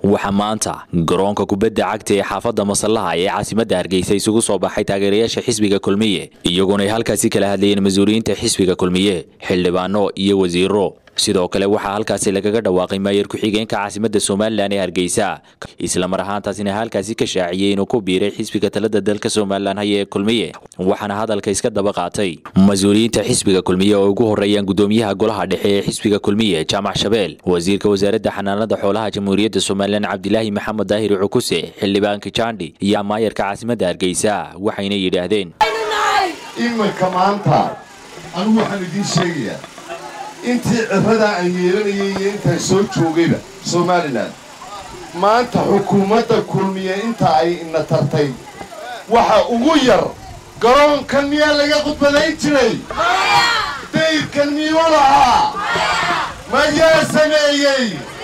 waxaa maanta garoonka kubadda cagta ee xaafadda masallaha ee caasimadda hargeysa isugu soo baxay taageerayaasha xisbiga kulmiye iyaguna ay halkaasi kala hadlayeen mas-uuliyiinta xisbiga kulmiye xildhibaano iyo wasiiro sidoo kale waxaa halkaasi lagaga dhawaaqay maayar ku-xigeenka caasimadda somalilan ee hargeysa islamar ahaantaasina halkaasi ka shaaciyey inuu ku biiray xisbiga talada dalka somalilan haya ee kulmiye waxaana hadalka iska daba qaatay mas-uuliyiinta xisbiga kulmiye oo ugu horeeyaan gudoomiyaha golaha dhexe ee xisbiga kulmiye jaamac shabeel wasiirka wasaaradda xanaanada xoolaha jamhuuriyadda somalilan cabdilaahi maxamed daahir cukuse xildhibaanka jaandhi iyo maayarka caasimadda hargeysa waxayna yidhaahdeen iminka maanta anigu waxaan idiin sheegayaa intii ciradaa aan yeelanayay iyo intaan soo joogayba somalilan maanta xukuumadda kulmiye inta ay ina tartay waxa ugu yar garoonkan miyaa laga khudbadayn jiray dayrkan miyuu lahaa mayaa sameeyey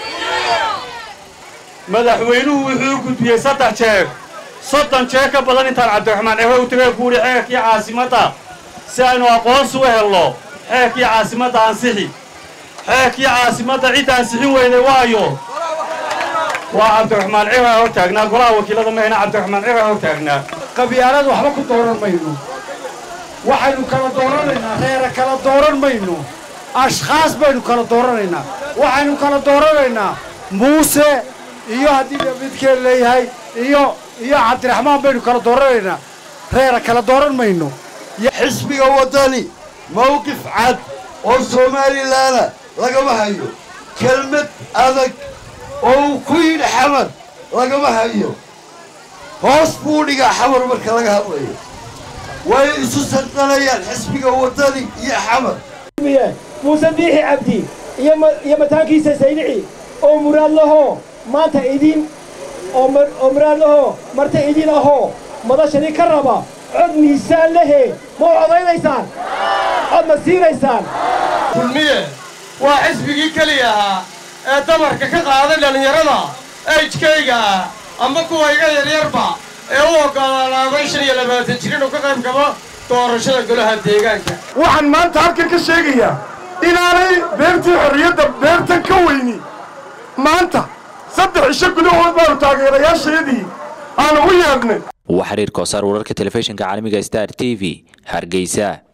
madaxweynuhu wuxuu gudbiyey saddex jeer soddon jeer ka badan intaan cabdiraxmaan ehe u tagay kuuhi xeerkii caasimadda si aynu aqoonsi u helno xeerkii caasimadda ansixi xeerkii caasimadda cidda ansixin weyday waayo waa cabdiraxmaan ciraa hor taagnaa golaha wakiilada mahayna cabdiraxmaan ciraa hor taagnaa qabyaalad waxba ku dooran mayno waxaynu kala dooranaynaa reera kala dooran mayno ashkhaas baynu kala dooranaynaa waxaynu kala dooranaynaa muuse iyo haddii midkeen leeyahay iyo iyo cabdiraxmaan baynu kala dooranaynaa reera kala dooran mayno xisbiga waddani mawqif cad oo somalilaana lagama hayo kelmad adag oo uu ku yidhi xamar lagama hayo hoos buu dhigaa xamar marka laga hadlayo way isu sanqanayaan xisbiga waddani iyo xamar muuse biixi cabdi iyo mataankiisa saynici oo muraad lahoo maanta idin oo muraad lahoo marta idin ahoo madashadii ka raba cod miisaan lehe ma codaynaysaan cod ma siinaysaan kulmiye waa xisbigii keliya ahaa ee dabarka ka qaaday dhallinyarada ejkayga ah amba kuwa iga yaryarba ee u oggolaaday shan iyo labaatan jir inuu ka qayb gabo doorashada golaha deegaanka waxaan maanta halkan ka sheegayaa inaanay beertii xorriyadda beertan ka weyni maanta saddex cisho gudahood baanu taageerayaashayadii aanu u yeedhnay waa xiriir koosaar wararka telefishinka caalamiga star t v hargeysa